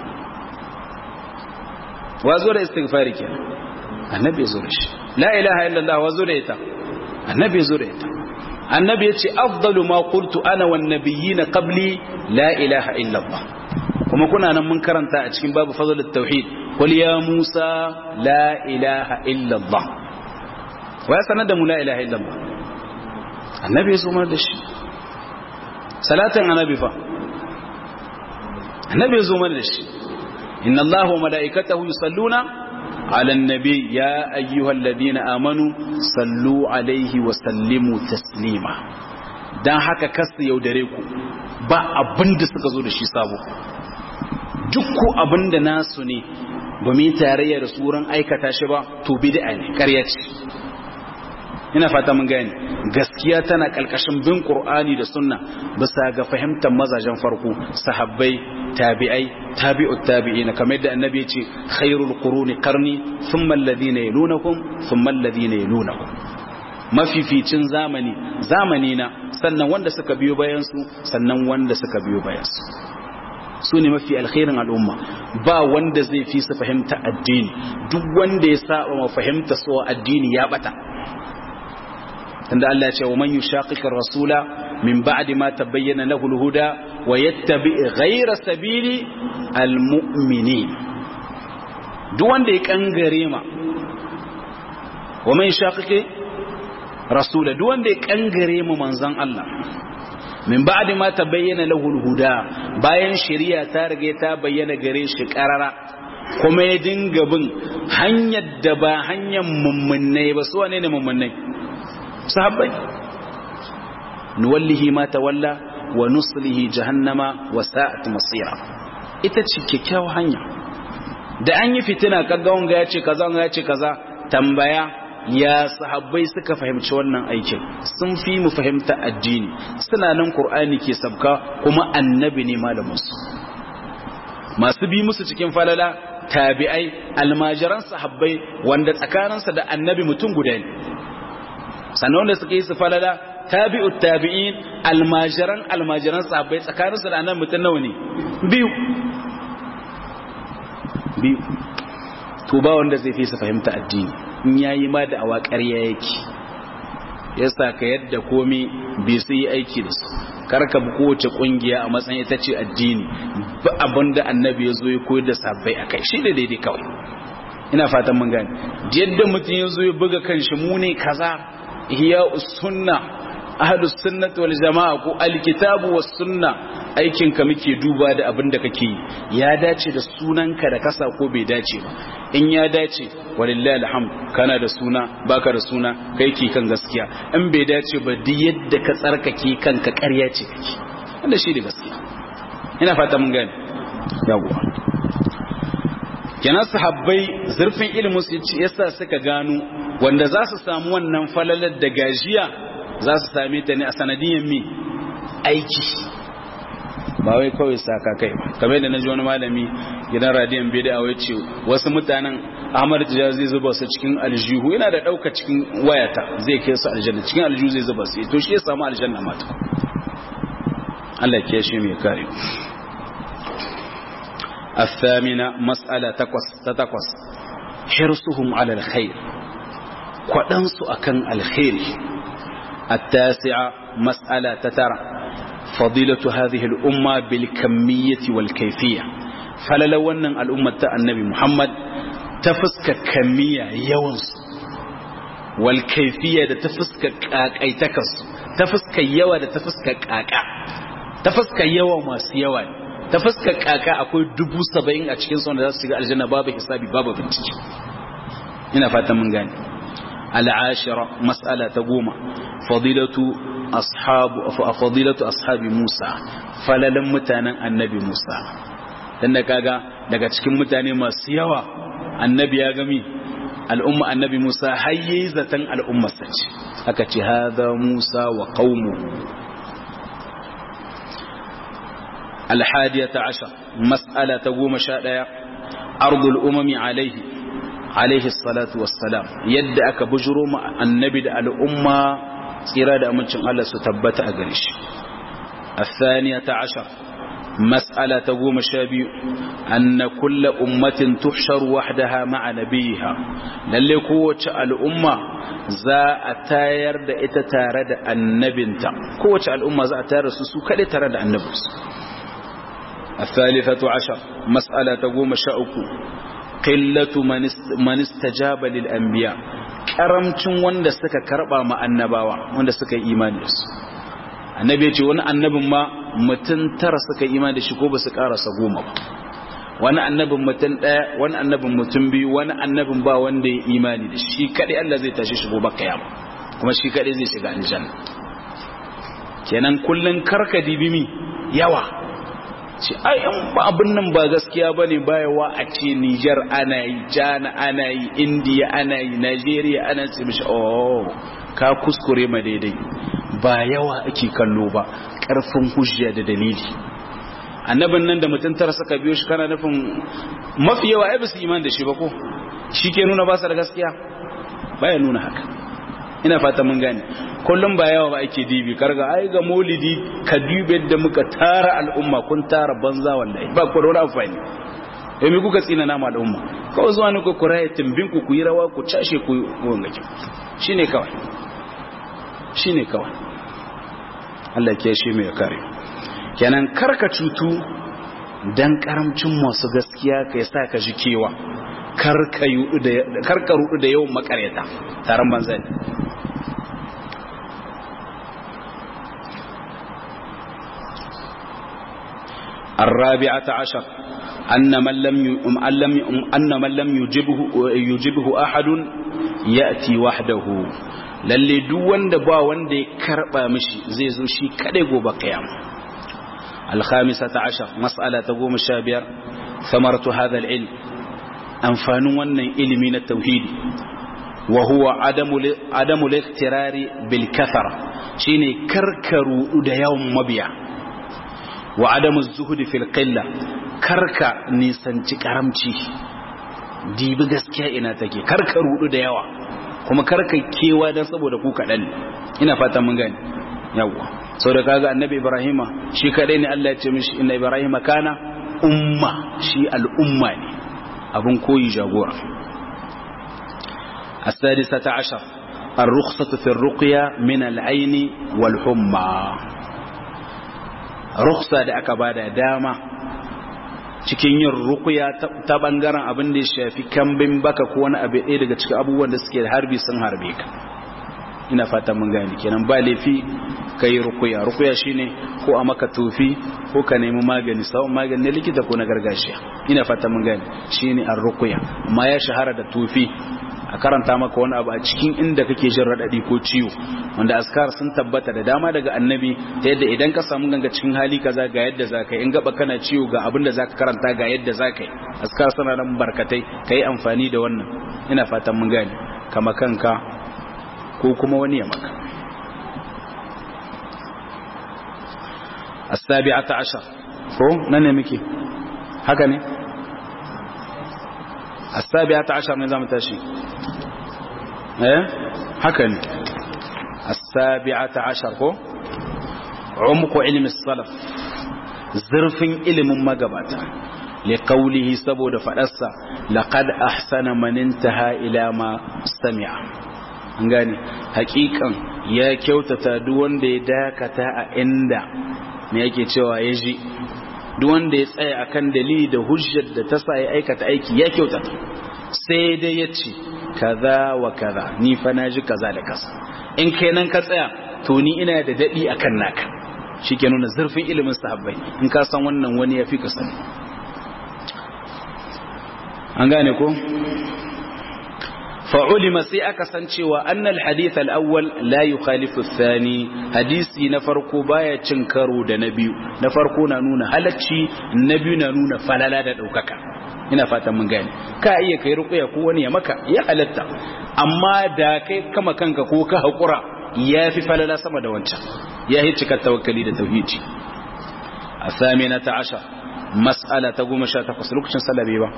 wazo da istighfari kenan annabi yazo da shi la ilaha illa Allah wazo da ita annabi yazo da ita annabi yace afdalu ma qultu ana wan nabiyina qabli la ilaha illa Allah kuma kuna nan mun karanta a cikin babu fadlul tauhid qul ya musa la ilaha illa allah wa ya sanar da mu la ilaha illa allah annabi ya zumar da shi salatin annabi fa annabi ya zumar da shi inna allaha wa malaikatahu yusalluna على النبي يا أيها الذين آمنوا صلوا عليه وسلموا تسليما dan haka kasu yaudare ku ba abin da suka zo da shi sabo duk ko abin da nasu ne ba mu yi tarayya da tsoron aikata shi ba to bid'a ne ƙarya ce ina fata mun gane gaskiya tana kalkashin bin qur'ani da sunna bisa ga fahimtar mazajen farko sahabbai tabi'ai tabi'ut tabi'ina kamar yadda annabi ya ce khairul quruni qarni thumma alladhina yalunakum thumma alladhina yalunakum mafificin zamani zamani na sannan wanda suka biyo bayan su sannan wanda suka biyo bayan su su ne mafi alkhairin al'umma ba wanda zai fi su fahimta addini duk wanda ya saba ma fahimta su addini ya bata tunda Allah ya ce wa man yushaqiqir rasula min ba'di ma tabayyana lahu al-huda wa yattabi ghayra sabili al-mu'minin duk wanda ya kangare ma wa man yushaqiqi rasula duk wanda ya kangare ma manzon Allah min ba'di ma tabayyana lahu al-huda bayan shari'a ta riga ta bayyana gare shi karara kuma ya dinga bin hanyar da ba hanyar mummunai ba su wane ne mummunai sahabbai nuwallihi ma tawalla wa nuslihi jahannama wa sa'at masira ita ce kyakkyawar hanya da an yi fitina kaga wanga ya ce kaza wanga ya ce kaza tambaya ya sahabbai suka fahimci wannan aikin sun fi mu fahimta addini suna nan qur'ani ke sabka kuma annabi ne malamin su masu bi musu cikin falala tabi'ai almajiran sahabbai wanda tsakaninsa da annabi mutum guda ne sannan wanda suka yi su falala tabi'ut tabi'in almajiran almajiran sahabbai tsakaninsa da annabi mutum nawa ne biyu biyu to ba wanda zai fi su fahimta addini in yayi ma da awa ƙarya yake yasa ka yadda komai bai su yi aiki da su karka bi kowace kungiya a matsayin ita ce addini ba abin da annabi ya zo ya koyar da sabbai a kai shi da daidai kawai ina fatan mun gane yadda mutum ya zo ya buga kan shi mu ne kaza hiya sunna ahlus sunnati wal jamaa ko alkitabu was sunna aikin ka muke duba da abin da kake yi ya dace da sunanka da kasa ko bai dace ba in ya dace walillahi alhamd kana da suna baka da suna kai ki kan gaskiya in bai dace ba duk yadda ka tsarkake kanka ƙarya ce kake wanda shi da gaskiya ina fata mun gane yawa kenan sahabbai zurfin ilimin su yasa suka gano wanda za su samu wannan falalar da gajiya za su same ta ne a sanadiyan mi aiki ba wai kawai saka kai ba kamar da naji wani malami gidan radiyon bid'a wai ce wasu mutanen Ahmad Tijani zai zuba su cikin aljihu yana da dauka cikin wayata zai kai su aljanna cikin aljihu zai zuba su to shi ya samu aljanna mata Allah ya shi mai kare الثامنة مسألة تقص تتقص حرصهم على الخير قدنس أكن الخير التاسعة مسألة تترى فضيلة هذه الأمة بالكمية والكيفية فللو أن الأمة النبي محمد تفسك كمية يونس والكيفية تفسك أي تكس تفسك يوى تفسك كاكا تفسك يوى ما سيوى تفسك كاكا أقول دبو سبعين أتشكين صنع ذات سيغا الجنة باب حسابي باب بنتج هنا فاتا من غاني العاشرة مسألة تقوم فضيلة أصحاب فضيلة أصحاب موسى فللم متانا النبي موسى dan kaga daga cikin mutane masu yawa annabi ya gami al'umma annabi Musa hayye zatan al'umma sace aka ce hada Musa wa qaumu al-hadiyata ashar mas'ala ta goma sha daya ardul umami alaihi alaihi salatu wassalam yadda aka bujuro mu annabi da al'umma tsira da amincin Allah su tabbata a gare shi الثانية عشر مسألة تقوم الشابي أن كل أمة تحشر وحدها مع نبيها للي قوة الأمة za a tayar da ita tare da annabinta kowace al'umma za a tayar da su su kaɗai tare da annabinsu الثالثة عشر مسألة تقوم شاؤك قلة من استجاب للأنبياء karamcin wanda suka karba ma annabawa wanda suka yi imani da su annabi ya ce wani annabin ma mutum tara suka yi imani da shi ko ba su karasa goma ba wani annabin mutum ɗaya wani annabin mutum biyu wani annabin ba wanda ya imani da shi kaɗai Allah zai tashi shigo baka yama kuma shi kaɗai zai shiga aljanna kenan kullun karka dibimi yawa ce ai in ba abin nan ba gaskiya bane bayawa a ce Niger ana yi Jana ana yi India ana yi Nigeria ana ce mishi oh ka kuskure ma daidai ba yawa ake kallo ba karfin hujja da dalili annabin nan da mutum tara suka biyo shi kana nufin mafi yawa ai ba su iman da shi ba ko shi ke nuna ba su da gaskiya baya nuna haka ina fata mun gane kullum ba yawa ba ake dibi karga ai ga maulidi ka dube da muka tara al'umma kun tara banza wallahi ba ku da wani amfani eh me kuka tsina nama al'umma kawai zuwa ne ku kuraye timbin ku ku yi rawa ku cashe ku wanga ki shine kawai shine kawai Allah ke shi mai kare kenan karka cutu dan karamcin masu gaskiya kai sa ka ji kewa karka rudu da yawan makareta taron banza ne الرابعة عشر أن من لم أن من لم يجبه يجبه أحد يأتي وحده lalle duk wanda ba wanda ya karba mishi zai zo shi kadai gobe kiyama al-khamisata ashar mas'ala ta goma sha biyar samartu hadha al-ilm amfanin wannan ilimi na tauhidi wa huwa adamu adamu al-iktirari bil kathara shine karkaru da yawan mabiya wa adamu zuhudi fil qilla karka nisanci karamci dibi gaskiya ina take karka rudu da yawa kuma karka kewa dan saboda ku kadan ina fata mun gani yawa sau da kaga annabi ibrahima shi kadai ne Allah ya ce mishi inna ibrahima kana umma shi al'umma ne abun koyi jagora السادسة عشر الرخصة في الرقية من العين والحمى رخصة da aka bada dama cikin yin rukuya ta bangaren abin da ya shafi kambin baka ko wani abu ɗaya daga cikin abubuwan da suke da harbi sun harbe ka ina fata mun gani kenan ba laifi ka yi rukuya rukuya shine ko a maka tofi ko ka nemi magani sawon magani na likita ko na gargajiya ina fata mun gani shine an rukuya amma ya shahara da tofi a karanta maka wani abu a cikin inda kake jin radadi ko ciwo wanda askar sun tabbata da dama daga annabi ta yadda idan ka samu ganga cikin hali kaza ga yadda za ka yi in gaba kana ciwo ga abin da za ka karanta ga yadda za ka yi askar suna nan barkatai ka yi amfani da wannan ina fatan mun gane kama kanka ko kuma wani ya maka as-sabi'ata ashar ko nan ne muke haka ne as-sabi'ata ashar ne zamu tashi eh haka ne as-sabi'ata ashar ko umqu ilmi salaf zurfin ilimin magabata liqaulihi saboda fadarsa laqad ahsana man intaha ila ma sami'a an gane hakikan ya kyautata duk wanda ya dakata a inda me yake cewa ya ji duk wanda ya tsaya akan dalili da hujjar da ta sa ya aikata aiki ya kyautata sai dai ya ce kaza wa kaza ni fa na ji kaza da kaza in kai nan ka tsaya to ni ina da dadi akan naka shike nuna zurfin ilimin sahabbai in ka san wannan wani ya fi ka sani an gane ko fa'ulima sai aka san cewa annal hadith al-awwal la yukhalifu ath-thani hadisi na farko baya cin karo da na biyu na farko na nuna halacci na biyu na nuna falala da daukaka ina fatan mun gane ka iya kai ruqya ko wani ya maka ya halatta amma da kai kama kanka ko ka hakura ya fi falala sama da wancan ya yi cikar tawakkali da tauhidi a ta ashar mas'ala ta goma sha takwas lokacin salabe ba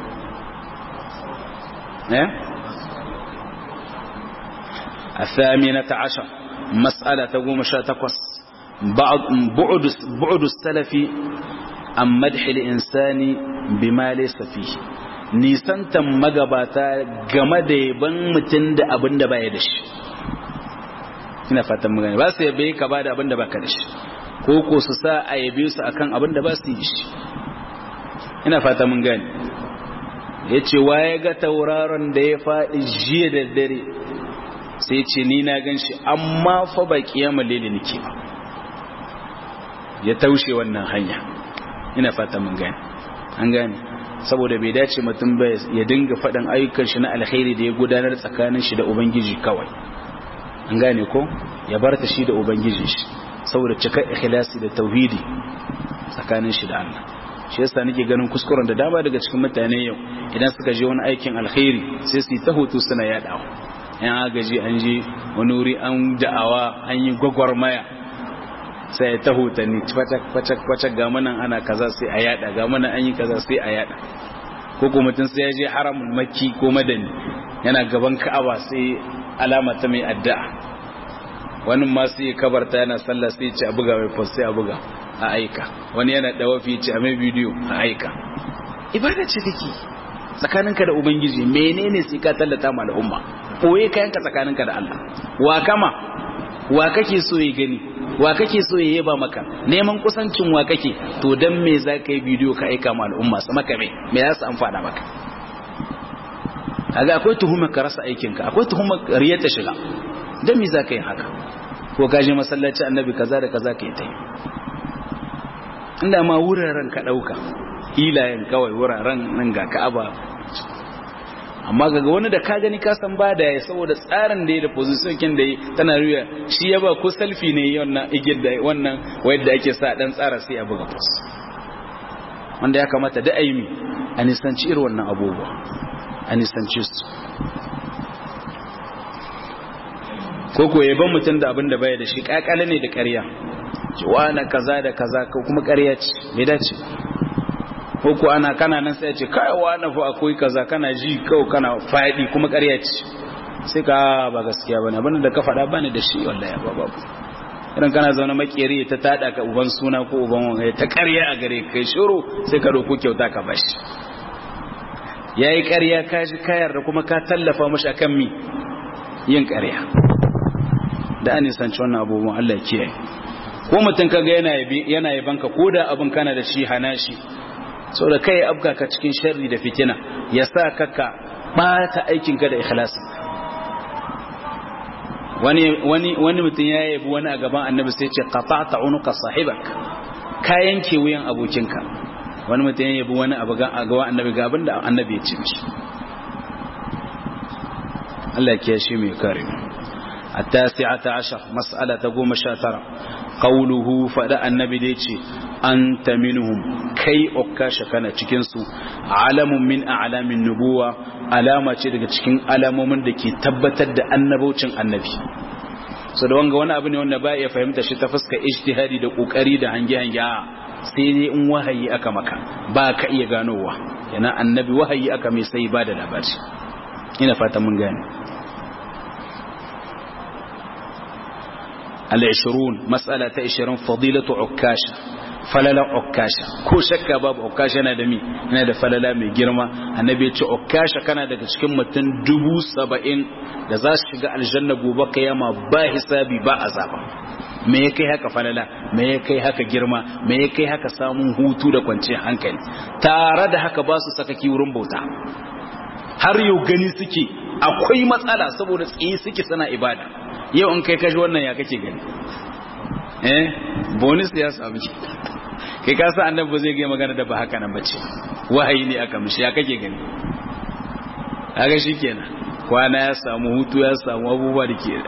eh الثامنة عشر مسألة تقوم شاتقص بعض بعد بعد السلف عن مدح الإنسان بما ليس فيه nisantan magabata game da yaban mutum da abin da baya da shi ina fatan magana ba su yabe ka ba da abin da baka da shi ko ko su sa a yabe su akan abin da ba su yi shi ina fatan mun gani ya ce waye ga tauraron da ya faɗi jiya da dare sai ce ni na gan shi amma fa ba kiyama lele nake ba ya taushe wannan hanya ina fata mun gane an gane saboda bai dace mutum ba ya dinga faɗin ayyukan shi na alkhairi da ya gudanar tsakanin shi da ubangiji kawai an gane ko ya bar ta shi da ubangiji shi saboda cikar ikhlasi da tauhidi tsakanin shi da Allah shi yasa nake ganin kuskuren da dama daga cikin mutane yau idan suka je wani aikin alkhairi sai su yi ta hoto suna yadawa yan agaji an je wani wuri an da'awa an yi gwagwarmaya sai ta hutanni kwacak ga manan ana kaza sai a yada ga manan an yi kaza sai a yada ko ko mutum sai ya je haramun makki ko madani yana gaban ka'aba sai alama ta mai addu'a wani ma sai ya kabarta yana sallah sai ya ce a buga mai post sai a buga a aika wani yana dawafi ya ce a mai bidiyo a aika ibada ce take tsakaninka da ubangiji menene sai ka tallata ma al'umma koye kayanka tsakaninka da Allah wa kama wa kake so ya gani wa kake so ya yaba maka neman kusancin wa kake to dan me za ka yi bidiyo ka aika ma al'umma su maka me me za su amfana maka kaga akwai tuhumar ka rasa aikinka akwai tuhumar riyar ta shiga dan me za ka yi haka ko ka je masallaci annabi kaza da kaza ka yi ta yi inda ma wuraren ka ɗauka hilayen kawai wuraren nan ga ka'aba amma ga wani da ka gani ka san ba da ya saboda tsarin da ya da position kin da tana ruya shi ya ba ko selfie ne wannan igil da wannan wayar da ake sa dan tsara sai a buga post wanda ya kamata da aimi a nisanci irin wannan abubuwa a nisanci su ko ko yaban mutum da abin da baya da shi kakale ne da ƙarya na kaza da kaza ko kuma ƙarya ce bai dace ko ko ana kana nan sai ce kai wani fa akwai kaza kana ji kawai kana faɗi kuma ƙarya ce sai ka ba gaskiya bane abin da ka faɗa bane da shi wallahi ba babu idan kana zaune makeri ta tada ka uban suna ko uban wanga ta ƙarya a gare kai shiru sai ka roko kyauta ka bashi yayi ƙarya ka ji kayar da kuma ka tallafa mashi akan mi yin ƙarya da an nisanci wannan abubuwan Allah ya kiyaye ko mutum kaga yana yabi yana yabanka ko da abin kana da shi hana shi so da kai abka ka cikin sharri da fitina ya sa ka ka bata aikin ka da ikhlasi wani wani wani mutum ya yabi wani a gaban annabi sai ce qata'ta unuqa sahibak ka yanke wuyan abokinka wani mutum ya yabi wani abu a gaban annabi ga abinda annabi ya ce mishi Allah ya kiyaye mai kare التاسعة عشر مسألة قوم شاترة قوله فدأ النبي ديتي أنت منهم كي أكاش كان تكنسو علم من أعلام النبوة علامة تلك تكن علام من دكي تبتد النبوة النبي so da wanga wani abu ne wanda ba ya fahimta shi ta fuska ijtihadi da kokari da hange hange sai dai in wahayi aka maka ba ka iya ganowa yana annabi wahayi aka mai sai ba da labari ina fata mun gane العشرون مسألة عشرين فضيلة عكاشة فللا عكاشة كو شكا باب عكاشة أنا دمي أنا دا فللا مي جرما النبي يتي عكاشة كان دا cikin mutum dubu saba'in da za su shiga aljanna gobe kiyama ba hisabi ba azaba me ya kai haka falala me ya kai haka girma me ya kai haka samun hutu da kwanciyar hankali tare da haka ba su sakaki wurin bauta har yau gani suke akwai matsala saboda tsaye suke suna ibada yau in kai kashi wannan ya kake gani eh bonus ya samu ki kai ka sa annabi zai ga magana da ba haka nan bace wahayi ne aka mishi ya kake gani kaga shikenan kwana ya samu hutu ya samu abubuwa da ke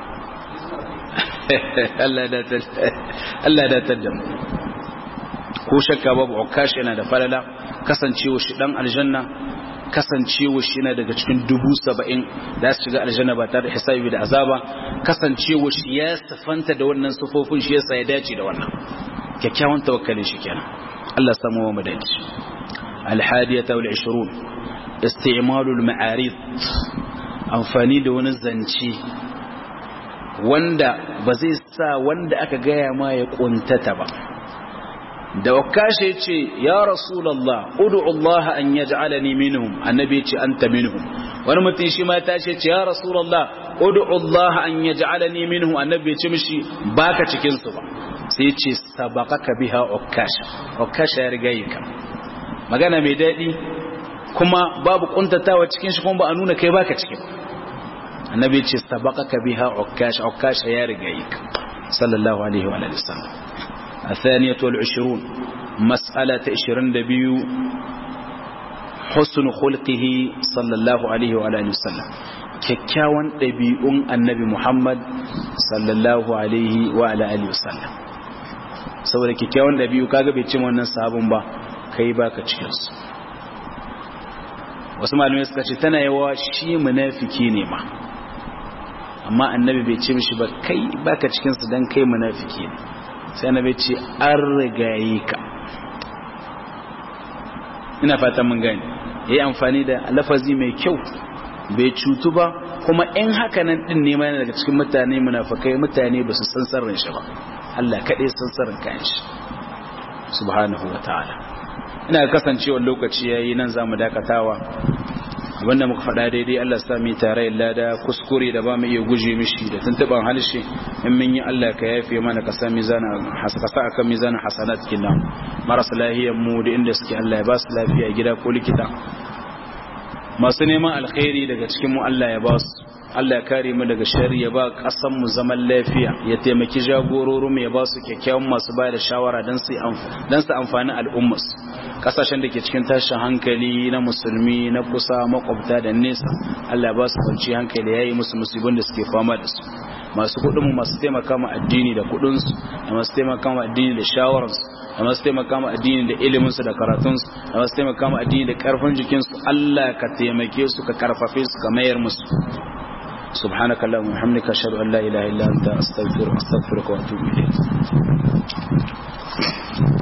Allah da ta Allah da ta damu ko shakka babu ukash yana da falala kasancewa shi dan aljanna kasancewa shi yana daga cikin dubu saba'in da su shiga aljanna ba tare da hisabi da azaba kasancewa shi ya sifanta da wannan sufofin shi yasa ya dace da wannan kyakkyawan tawakkalin shi kenan Allah samu wa mu dace alhadiyata wal 20 isti'malul ma'arid amfani da wani zance wanda ba zai sa wanda aka gaya ma ya kuntata ba da wakashe ce ya rasulallah ud'u Allah an yaj'alani minhum annabi ce anta minhum wani mutum shi ma ta ce ya rasulallah ud'u Allah an yaj'alani minhum annabi ce mishi baka cikin su ba sai ce sabaqaka biha ukasha ukasha ya riga ka magana mai dadi kuma babu kuntatawa cikin shi kuma ba a nuna kai baka cikin annabi ce sabaqaka biha ukasha ukasha ya riga ka sallallahu alaihi wa alihi wasallam الثانية والعشرون مسألة عشرين دبيو حسن خلقه صلى الله عليه وعلى آله وسلم kyakkyawan ɗabi'un annabi Muhammad sallallahu alaihi wa alihi wasallam saboda kyakkyawan ɗabi'u kaga bai cin wannan sabon ba kai baka cikin su wasu malamai suka ce tana yawa shi munafiki ne ma amma annabi bai ce mishi ba kai baka cikin su dan kai munafiki ne sai annabi ce an rigaye ka ina fatan mun gani yayi amfani da lafazi mai kyau bai cutu ba kuma in haka nan din ne yana daga cikin mutane munafikai mutane ba su san sirrin shi ba Allah kadai san sirrin kayan shi subhanahu wataala ina kasancewa lokaci yayi nan zamu dakatawa abinda muka faɗa daidai Allah sa mu tare lada kuskure da ba mu iya guje mishi da tuntuban halshe in mun yi Allah ka yafe mana ka sa mizana hasaka sa akan mizana hasanat kinna marasa lahiyar mu da inda suke Allah ya ba su lafiya gida ko likita masu neman alkhairi daga cikin mu Allah ya ba su Allah ya kare mu daga shari ya ba ƙasar mu zaman lafiya ya taimaki jagororin ya ba su kyakkyawan masu bayar da shawara don su don su amfani al'ummas kasashen da ke cikin tashin hankali na musulmi na kusa makwabta da nesa Allah ya ba su kwanci hankali yayi musu musibin da suke fama da su masu kudin mu masu taimaka ma addini da kudin su da masu taimaka ma addini da shawararsu da masu taimaka ma addini da iliminsu da karatunsu da masu taimaka ma addini da karfin jikinsu Allah ka taimake su ka karfafe su ka mayar musu سبحانك اللهم وبحمدك اشهد ان لا اله الا انت استغفرك واستغفرك واتوب اليك